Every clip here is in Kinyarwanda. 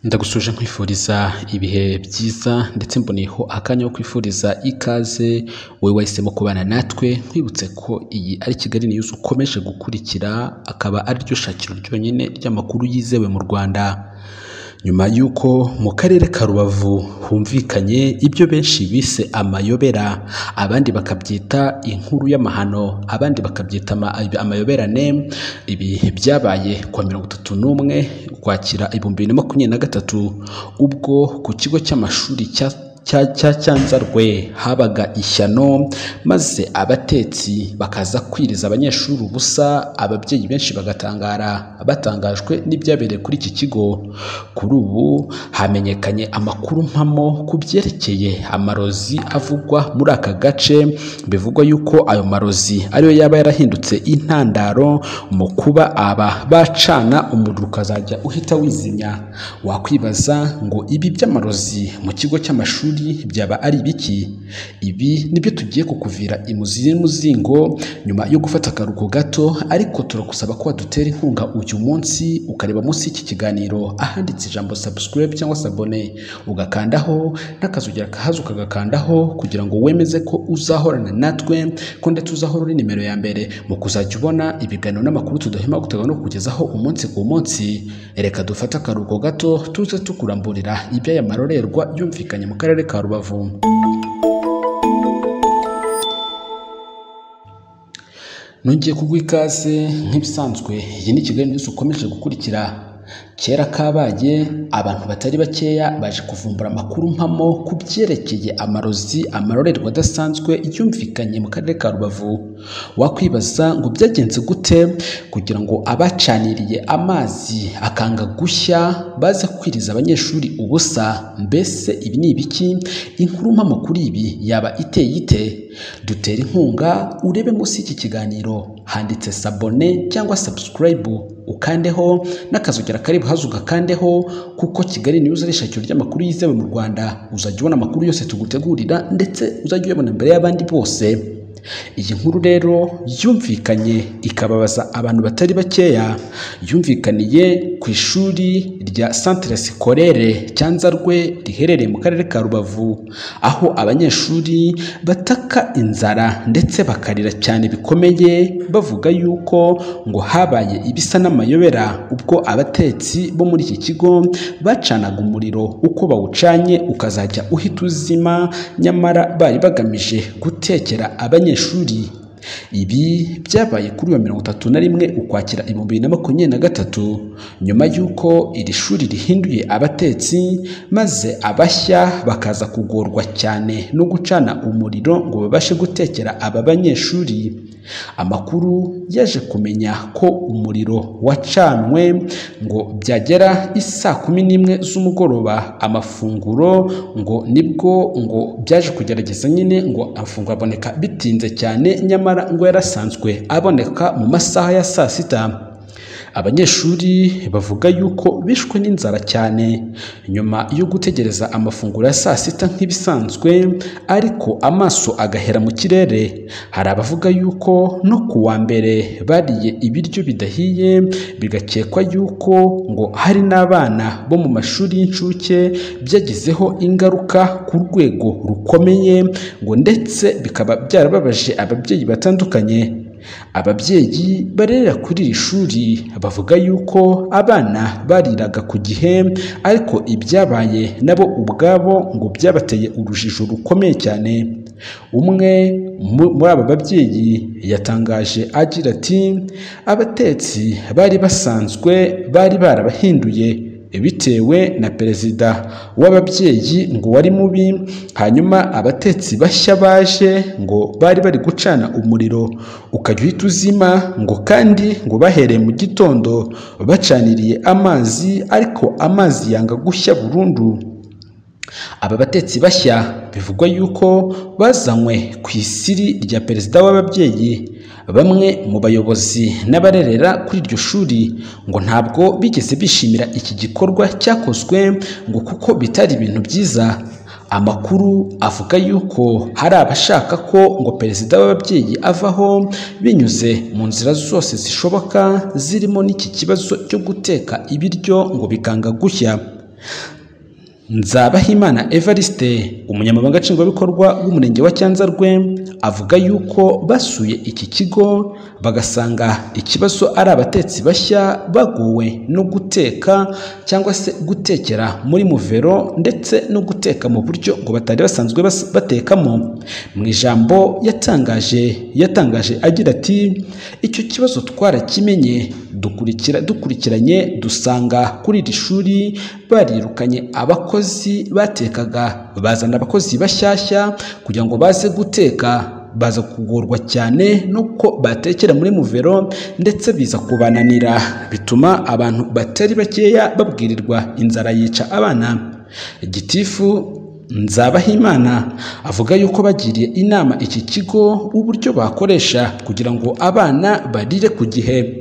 ndagusuje nkwifuriza ibihe byiza ndetse mboneyeho akanya ko kwifuriza ikaze wowe wahisemo kubana natwe nkwibutse ko iyi ari kigali niyuzi ukomeje gukurikira akaba ariryo shakiro ryonyine ry'amakuru yizewe mu rwanda nyuma y'uko mu karere ka rubavu humvikanye ibyo benshi bise amayobera abandi bakabyita inkuru y'amahano abandi bakabyita ama- amayoberane ibi byabaye ku wa mirongo itatu n'umwe ukwakira ibihumbi bibiri na makumyabiri na gatatu ubwo ku kigo cy'amashuri cya cya cya cyanzarwe habaga ishyano maze abatetsi bakaza kwiriza abanyeshuri ubusa ababyeyi benshi bagatangara batangajwe n'ibyabereye kuri iki kigo kuri ubu hamenyekanye amakuru mpamo ku byerekeye amarozi avugwa muri aka gace bivugwa yuko ayo marozi ariyo yaba yarahindutse intandaro mu kuba aba bacana umuriro ukazajya uhita wizimya wakwibaza ngo ibi by'amarozi mu kigo cy'amashuri byaba ari ibiki ibi nibyo tugiye kukuvira imuzi n'umuzingo nyuma yo gufata akaruhuko gato ariko turakusaba ko wadutera inkunga uyu munsi ukareba munsi y'iki kiganiro ahanditse ijambo subscribe cyangwa se abone ugakandaho n'akazugira kahaza ukagakandaho kugira ngo wemeze ko uzahorana natwe ko ndetse uzahora uri nimero ya mbere mu kuzajya ubona ibiganiro n'amakuru tudahema gutegura no kukugezaho umunsi ku munsi reka dufate akaruhuko gato tuze tukuramburira iby'aya marorerwa yumvikanye mu karere ka rubavu nongeye kuguha ikaze nk'ibisanzwe iyi ni kigali niyuzi ukomeje gukurikira kera kabaye abantu batari bakeya baje kuvumbura amakuru mpamo ku byerekeye amarozi amarorerwa adasanzwe yumvikanye mu karere ka rubavu wakwibaza ngo byagenze gute kugira ngo abacaniriye amazi akanga gushya baze kwiriza abanyeshuri ubusa mbese ibi ni ibiki inkuru mpamo kuri ibi yaba iteye ite dutera inkunga urebe munsi y'iki kiganiro handitse sabone cyangwa subscribe ukandeho n'akazogera kari buhaze ugakandeho kuko kigali niyo ari ishakiro ry'amakuru yizewe mu rwanda uzajya ubona amakuru yose tugutegurira ndetse uzajya uyabona mbere y'abandi bose iyi nkuru rero yumvikanye ikababaza abantu batari bakeya yumvikaniye ku ishuri rya centre scolaire cyanzarwe riherereye mu karere ka rubavu aho abanyeshuri bataka inzara ndetse bakarira cyane bikomeye bavuga yuko ngo habaye ibisa n'amayobera ubwo abatetsi bo muri iki kigo bacanaga umuriro uko bawucanye ukazajya uhita uzima nyamara bari bagamije gutekera abanyeshuri ibi byabaye kuri wa mirongo itatu na rimwe ukwakira ibihumbi bibiri na makumyabiri na gatatu nyuma y'uko iri shuri rihinduye abatetsi maze abashya bakaza kugorwa cyane no gucana umuriro ngo babashe gutekera aba banyeshuri amakuru yaje kumenya ko umuriro wacanwe ngo byagera i saa kumi n'imwe z'umugoroba amafunguro ngo nibwo ngo byaje kugerageza nyine ngo amafunguro aboneka bitinze cyane nyamara ngo yarasanzwe aboneka mu masaha ya saa sita abanyeshuri bavuga yuko bishwe n'inzara cyane nyuma yo gutegereza amafunguro ya saa sita nk'ibisanzwe ariko amaso agahera mu kirere hari abavuga yuko no ku wa mbere bariye ibiryo bidahiye bigakekwa yuko ngo hari n'abana bo mu mashuri y'incuke byagizeho ingaruka ku rwego rukomeye ngo ndetse bikaba byarababaje ababyeyi batandukanye ababyeyi barerera kuri iri shuri bavuga yuko abana bariraga ku gihe ariko ibyabaye nabo ubwabo ngo byabateye urujijo rukomeye cyane umwe mu- muri aba babyeyi yatangaje agira ati abatetsi bari basanzwe bari barabahinduye bitewe na perezida w'ababyeyi ngo wari mubi hanyuma abatetsi bashya baje ngo bari bari gucana umuriro ukajya uhita uzima ngo kandi ngo bahereye mu gitondo bacaniriye amazi ariko amazi yanga gushya burundu aba batetsi bashya bivugwa yuko bazanywe ku isiri rya perezida w'ababyeyi bamwe mu bayobozi n'abarerera kuri iryo shuri ngo ntabwo bigeze bishimira iki gikorwa cyakozwe ngo kuko bitari ibintu byiza amakuru avuga yuko hari abashaka ko ngo perezida w'ababyeyi avaho binyuze mu nzira zose zishoboka zirimo n'iki kibazo cyo guteka ibiryo ngo bikanga gushya nzabahimana evariste umunyamabanga nshingwabikorwa w'umurenge wa cyanzarwe avuga yuko basuye iki kigo bagasanga ikibazo ari abatetsi bashya baguwe no guteka cyangwa se gutekera muri muvero ndetse no guteka mu buryo ngo batari basanzwe bas- batekamo mu ijambo yatangaje yatangaje agira ati icyo kibazo twarakimenye dukurikira dukurikiranye dusanga kuri iri shuri barirukanye abakozi batekaga bazana abakozi bashyashya kugira ngo baze guteka baza kugorwa cyane nuko batekera muri muvero ndetse biza kubananira bituma abantu batari bakeya babwirirwa inzara yica abana gitifu Nzabahimana avuga yuko bagiriye inama iki kigo uburyo bakoresha kugira ngo abana barire ku gihe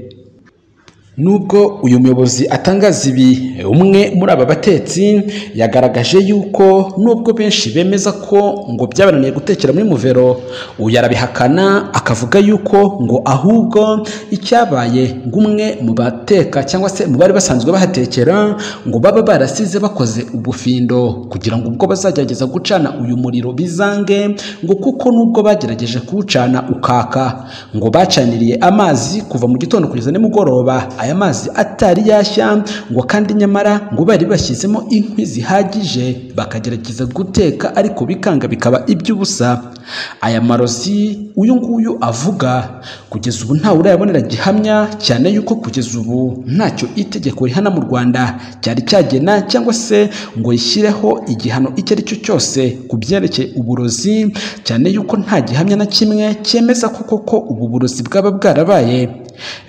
Nubwo uyu muyobozi atangaza ibi, umwe muri aba batetsi yagaragaje yuko nubwo benshi bemeza ko ngo byabananiye gutekera muri muvero, uyu arabihakana akavuga yuko ngo ahubwo icyabaye ngo umwe mu bateka cyangwa se mu bari basanzwe bahatekera ngo baba barasize bakoze ubufindo kugira ngo ubwo bazagerageza gucana uyu muriro bizange ngo kuko nubwo bagerageje kuwucana ukaka ngo bacaniriye amazi kuva mu gitondo kugeza nimugoroba aya mazi atari yashya ngo kandi nyamara ngo bari bashyizemo inkwi zihagije bakagerageza guteka ariko bikanga bikaba iby'ubusa aya marozi uyu nguyu avuga kugeza ubu ntawe urayabonera gihamya cyane yuko kugeza ubu ntacyo itegeko rihana mu rwanda cyari cyagena cyangwa se ngo rishyireho igihano icyo ari cyo cyose ku byerekeye uburozi cyane yuko nta gihamya na kimwe cyemeza ko koko ubu burozi bwaba bwarabaye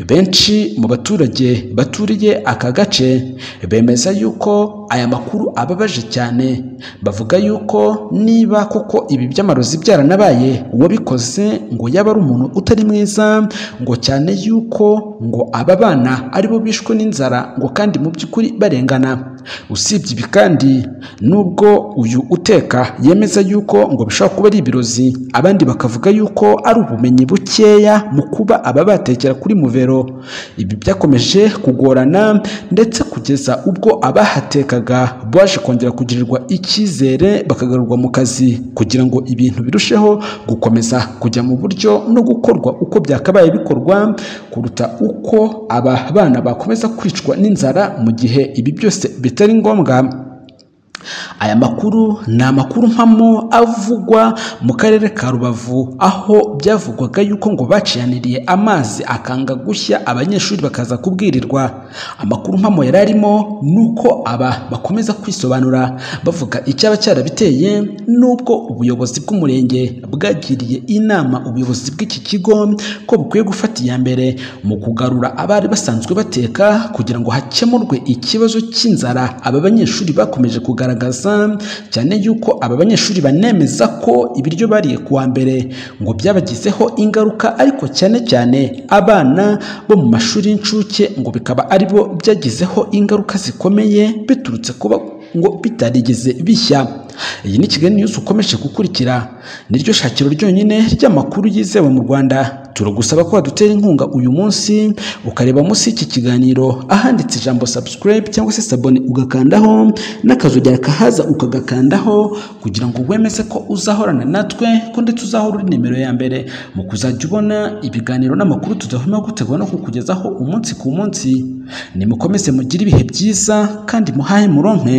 benshi mu baturage baturiye aka gace bemeza yuko aya makuru ababaje cyane bavuga yuko niba koko ibi by'amarozi byaranabaye uwabikoze ngo yaba ari umuntu utari mwiza ngo cyane yuko ngo aba bana aribo bishwe n'inzara ngo kandi mu by'ukuri barengana usibye ibi kandi nubwo uyu uteka yemeza yuko ngo bishobora kuba ari ibirozi abandi bakavuga yuko ari ubumenyi bukeya mu kuba aba batekera kuri muvero ibi byakomeje kugorana ndetse kugeza ubwo abahatekaga baje kongera kugirirwa icyizere bakagarurwa mu kazi kugira ngo ibintu birusheho gukomeza kujya mu buryo no gukorwa uko byakabaye bikorwa kuruta uko aba bana bakomeza kwicwa n'inzara mu gihe ibi byose bitari ngombwa aya makuru ni amakuru mpamo avugwa mu karere ka rubavu aho byavugwaga yuko ngo baciyaniriye amazi akanga gushya abanyeshuri bakaza kubwirirwa amakuru mpamo yari arimo ni uko aba bakomeza kwisobanura bavuga icyaba cyarabiteye n'ubwo ubuyobozi bw'umurenge bwagiriye inama ubuyobozi bw'iki kigo ko bukwiye gufata iya mbere mu kugarura abari basanzwe bateka kugira ngo hakemurwe ikibazo cy'inzara aba banyeshuri bakomeje kugaragara kugaragaza cyane yuko aba banyeshuri banemeza ko ibiryo bariye kuwa mbere ngo byabagizeho ingaruka ariko cyane cyane abana bo mu mashuri y'incuke ngo bikaba ari bo byagizeho ingaruka zikomeye biturutse kuba ngo bitarigeze bishya iyi ni kigali news ukomeje gukurikira niryo shakiro ryonyine ry'amakuru yizewe mu rwanda turagusaba ko wadutera inkunga uyu munsi ukareba munsi y'iki kiganiro ahanditse ijambo subscribe cyangwa se sabone ugakandaho n'akazogera kahaza ukagakandaho kugira ngo wemeze ko uzahorana natwe ko ndetse uzahora uri nimero ya mbere mu kuzajya ubona ibiganiro n'amakuru tudahwema gutegura no kukugezaho umunsi ku munsi nimukomeze mugire ibihe byiza kandi muhahe muronke